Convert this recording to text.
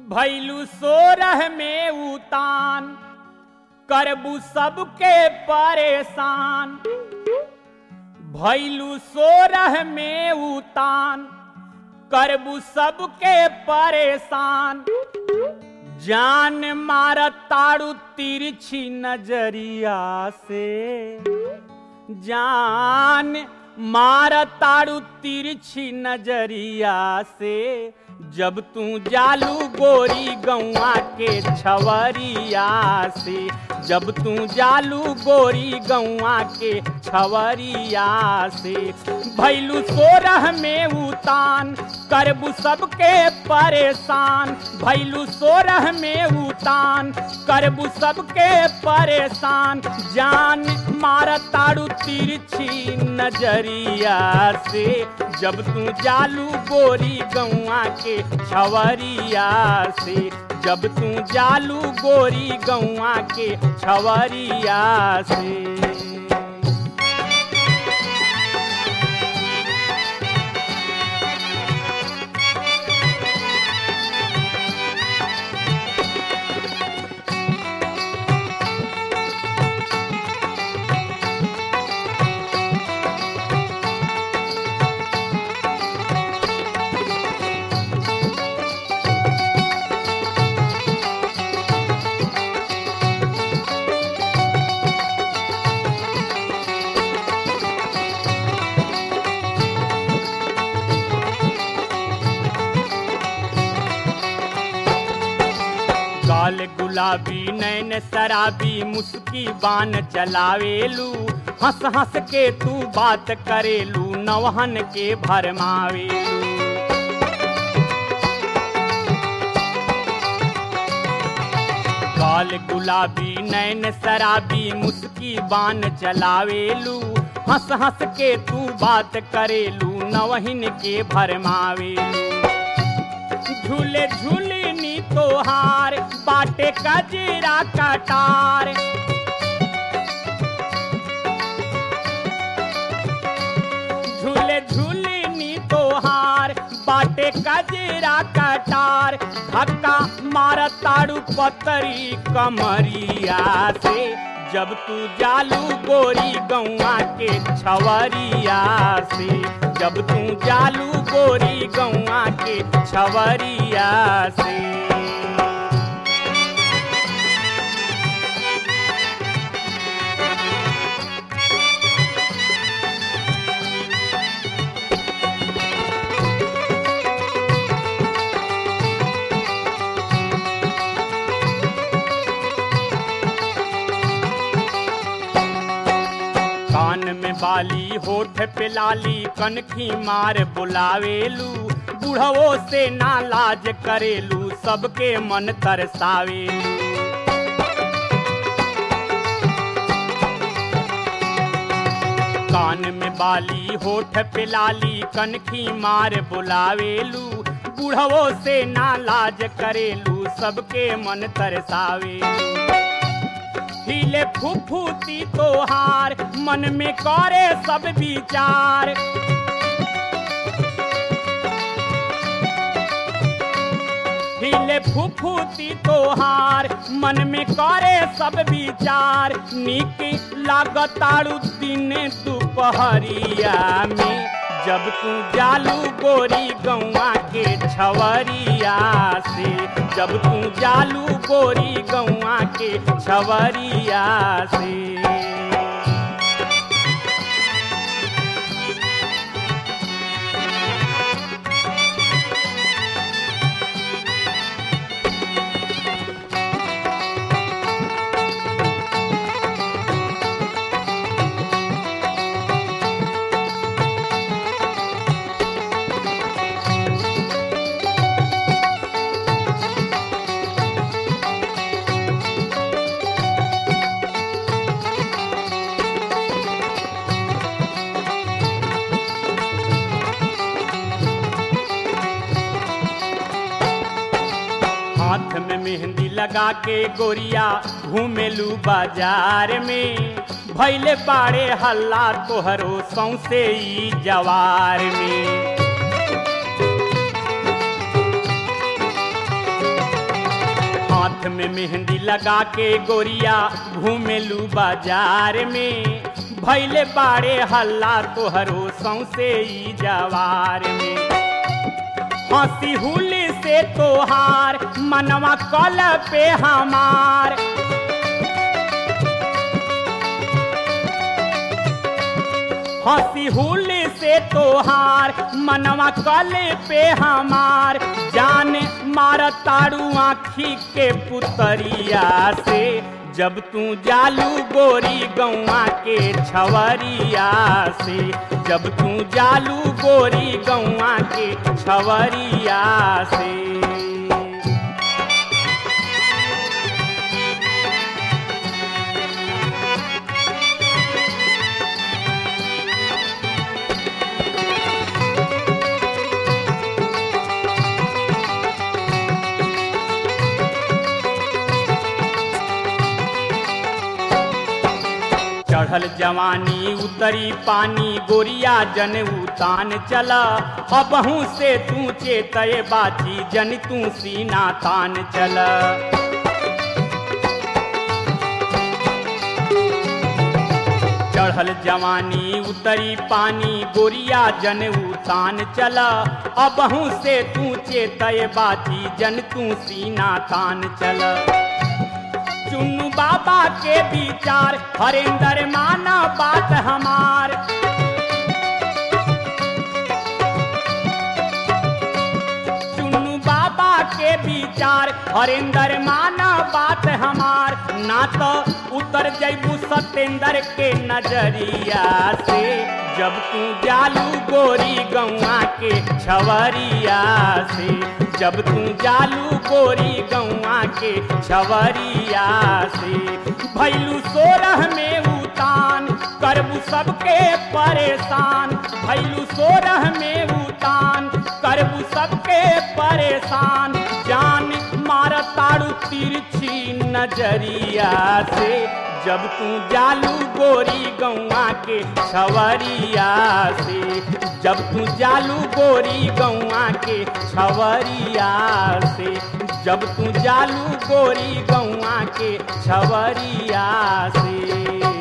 भैलू सोरह में उतान करबू सबके परेशान भैलू सोरह में उतान करबू सबके परेशान जान मार ताड़ू तिरछी नजरिया से जान मार ताड़ू तिरछी नजरिया से जब तू जालू गोरी गौआ के छवरिया से जब तू जालू गोरी गौआ के छवरिया से भैलू सोरह में उतान करबू सबके परेशान भैलू सोरह में उतान करबू सबके परेशान जान मार ताड़ू तिरछी नजरिया से जब तू जालू गोरी गौआ के छवरिया से जब तू जालू गोरी गौआ के छवरिया से गाल गुलाबी नैन शराबी मुस्की बान चलावेलू हंस हंस के तू बात करेलू नवहन के भरमावेलू गाल गुलाबी नैन शराबी मुस्की बान चलावेलू हंस हंस के तू बात करेलू नवहिन के भरमावेलू झूले झूलनी तोहार बाटे कजरा कटार झूले झूलनी तोहार बाटे कजरा कटार धक्का मार ताड़ू पतरी कमरिया से जब तू जालू गोरी गौआ के छवरिया से जब तू जालू गोरी गौआ के छवरिया से कान में बाली होठ पे लाली कनखी मार बुलावेलू बुढ़वो से ना लाज करेलू सबके मन तरसावेलू कान में बाली होठ पे लाली कनखी मार बुलावेलू बुढ़वो से ना लाज करेलू सबके मन तरसावेलू हिले फुफुती तोहार मन में करे सब विचार हिले फुफुती तोहार मन में करे सब विचार निक लागताड़ू दिन दोपहरिया में जब तू जालू गोरी गौआ के छवरिया से जब तू जालू गोरी गौआ के छवरिया से हाथ में मेहंदी लगा के गोरिया घूमेलू बाजार में भैले बाड़े हल्ला तोहरो सौसे ई जवार में में मेहंदी लगा के गोरिया घूमेलू बाजार में भैले बाड़े हल्ला तोहरो सौसे ई जवार में हंसी हुली से तोहार मनवा कल पे हमार हंसी हुली से तोहार मनवा कल पे हमार जान मार तारू आखी के पुतरिया से जब तू जालू गोरी गौआ के छवरिया से जब तू जालू गोरी गौआ के छवरिया से चढ़ल जवानी उतरी पानी गोरिया जन उतान चला अबहू से तू चेतय बाची जन तू सीना तान चला चढ़ल जवानी उतरी पानी गोरिया जन उतान चला अबहू से तू चेतय बाची जन तू सीना तान चला चुन्नू बाबा के विचार हरेंद्र माना बात हमार चुन्नू बाबा के विचार हरेंद्र माना बात हमार ना तो उतर जैबू सत्येंद्र के नजरिया से जब तू जालू गोरी गौआ के छवरिया से जब तू जालू गोरी गौआ के छवरिया से भैलू सोरह में उतान करबू सबके परेशान भैलू सोरह में उतान करबू सबके परेशान जान मार तारू तिरछी नजरिया से जब तू जालू गोरी गौआ के छवरिया से जब तू जालू गोरी गौआ के छवरिया से जब तू जालू गोरी गौआ के छवरिया से